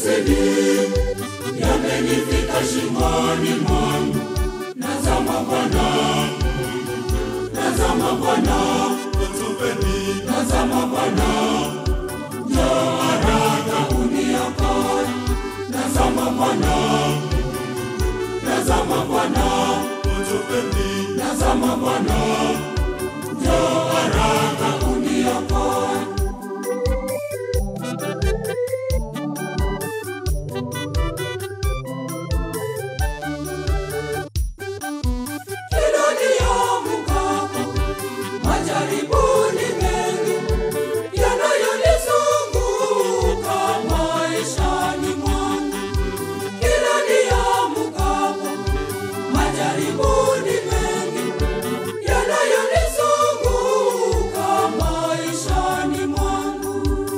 yamenizidi, yamenifika shingoni mwangu. Nazama Bwana, nazama Bwana, nazama Bwana, njoo haraka uniokoe. Nazama Bwana, nazama Bwana, nazama Bwana, njoo haraka uniokoe. Hilo ndiyo mkapo, majaribuni mengi yanayonizunguka maishani mwangu. Hilo ndiyo mkapo, majaribuni mengi yanayonizunguka maishani mwangu.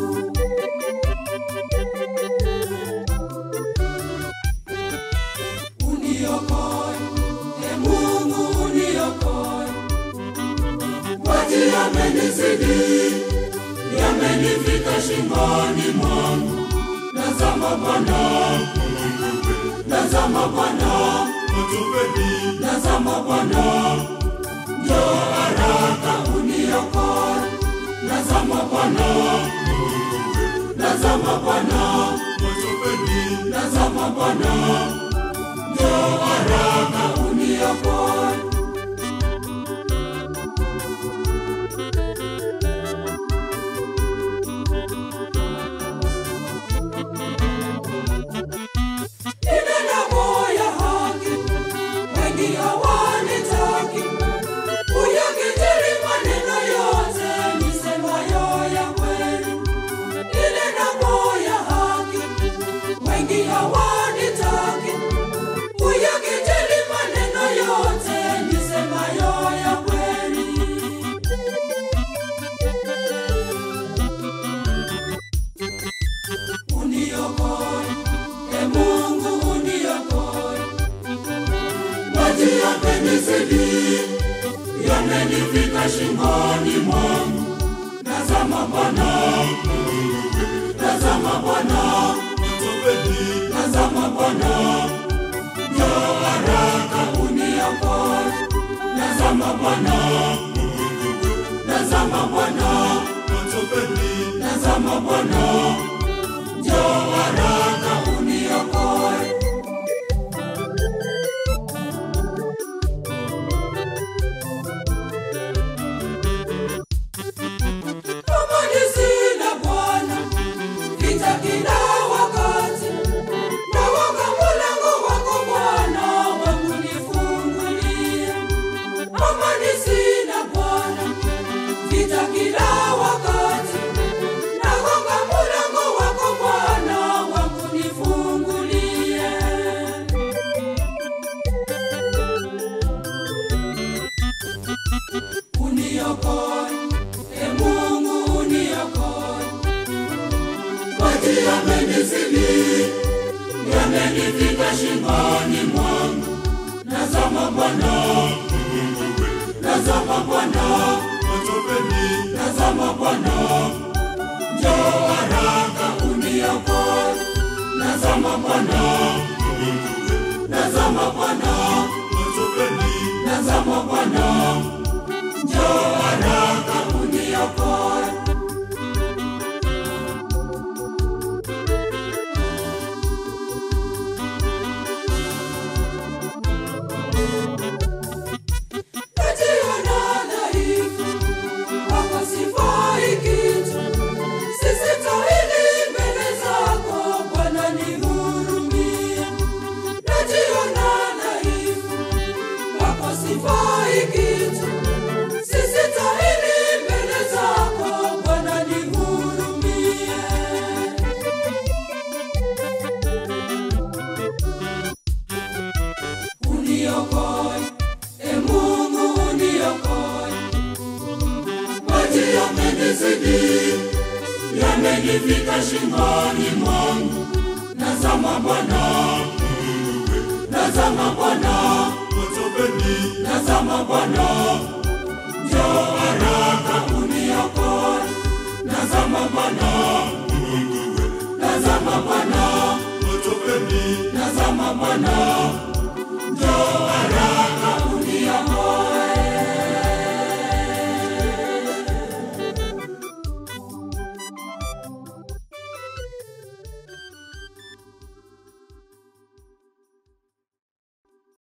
Uniokoe, e Mungu uniokoe. Maji yamenizidi, yamenifika shingoni mwangu. Nazama Bwana, nazama Bwana, nazama Bwana, njoo haraka uniokoe. Nazama Bwana, nazama Bwana, nazama Bwana, njoo haraka uniokoe. Ninena ya haki, wengi hawanitaki. Uyakijiri maneno yote nisemayo ya kweli. Ninena ya haki, wengi hawanitaki. Uyakijiri maneno yote nisemayo ya kweli. Uniokoe, e Mungu uniokoe. Maji yamenizidi, yamenifika shingoni mwangu. Nazama Bwana, nazama Bwana, nazama Bwana, njoo haraka uniokoe. Nazama Bwana, nazama Bwana, nazama Bwana, njoo haraka uniokoe. Amani sina Bwana, vita kila wakati. Naomba mlango wako Bwana wangu nifungulie. Amani sina Bwana, vita kila wakati. Naomba mlango wako Bwana wangu nifungulie. Uniokoe, e Mungu uniokoe. Maji yamenizidi, yamenifika shingoni mwangu. Nazama Bwana, nazama Bwana, nazama Bwana, njoo haraka uniokoe. Nazama Bwana, nazama Bwana, nazama Bwana, njoo haraka uniokoe. Najiona dhaifu, wako sifai kitu. Sistahili mbele zako Bwana nihurumie. Najiona dhaifu, wako sifai kitu. Sistahili mbele zako Bwana nihurumie. Uniokoe, e Mungu uniokoe. Maji yamenizidi, yamenifika shingoni mwangu. Nazama Bwana, nazama Bwana, nazama Bwana, njoo haraka uniokoe. Nazama Bwana, nazama Bwana, Tazama Bwana, njoo